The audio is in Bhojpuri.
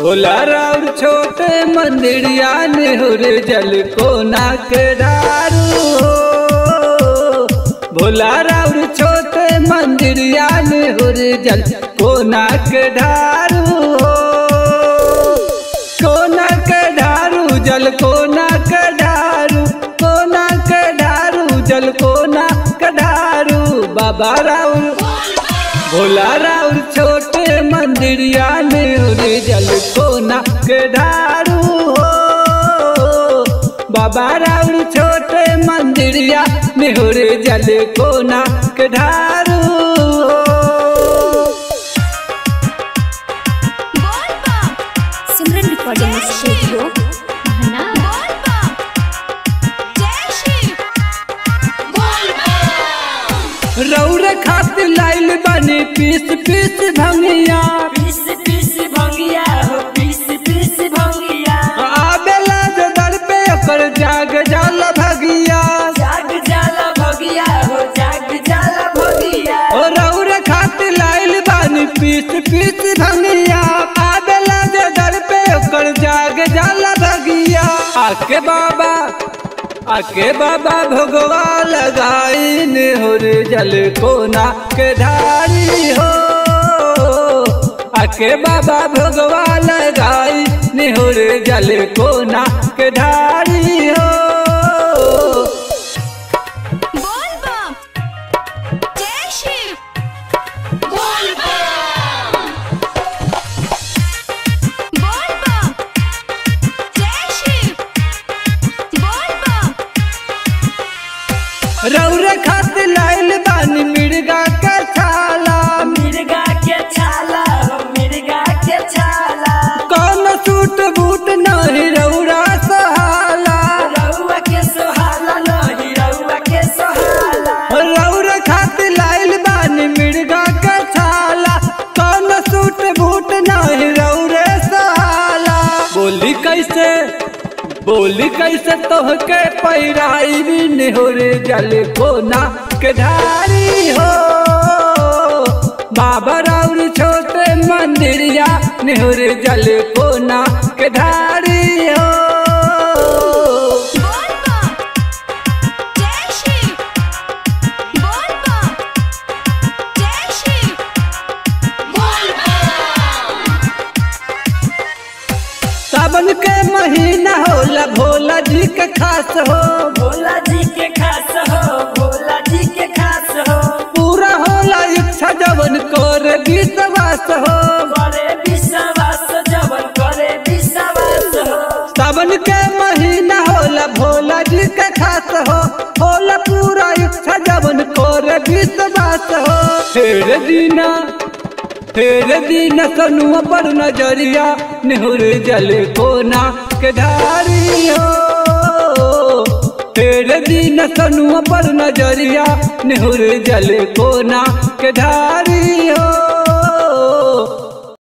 भोला राउर छोटे मंदिरिया नेहुर जल कोना के दारू हो भोला राउर छोटे मंदिरिया नेहुर जल कोना के ढारू हो कोना के ढारू जल कोना के ढारू कोना के ढारू जल कोना के ढारू बाबा राउर भोला राउर छोटे मंदिरिया नेहुर जल कोना के ढारू हो बाबा राउर छोटे मंदिरिया नेहुर जल कोना के ढारू हो सिमरन रिकॉर्डिंग स्टूडियो रौर खातिर लाइल बनी पीस पीस भंगिया पीस पीस भंगिया हो पीस पीस भंगिया आबेला जो दर पे ओकर जाग जाल भगिया जाग जाला भगिया हो जाग जाला भगिया ओ रौर खातिर लाइल बनी पीस पीस भंगिया आबेला जो दर पे ओकर जाग जाल भगिया आके बाबा आके बाबा भगवा लगाई नेहुर जल कोना के धारी हो आके बाबा भगवा लगाई नेहुर जल कोना के धारी हो रौर खातिर लाइल बानी मिर्गा के छाला मिर्गा के छाला हो मिर्गा के छाला कौन सूट बूट नहीं रौरा सहाला रउआ के सोहाला नहीं रउआ के सोहाला रौर खातिर लाइल बानी मिर्गा के छाला कौन सूट बूट नहीं रौरे सहाला बोली कैसे बोली कैसे तोहके पैराई भी नेहुर जल कोना के धारी हो बाबा राउर छोटे मंदिरिया नेहुर जल कोना के धारी हो सावन के महीना होला भोला जी के खास हो भोला जी के खास हो भोला जी के खास हो पूरा होला इच्छा जवन कर विश्वास हो करे विश्वास जवन करे विश्वास हो सावन के महीना होला भोला जी के खास हो होला पूरा इच्छा जवन कर विश्वास हो फेर दीना फेर दीन सनुआ पर नजरिया नेहुर जल कोना के धारी हो फेर दीन सनुआ पर नजरिया नेहुर जल कोना के धारी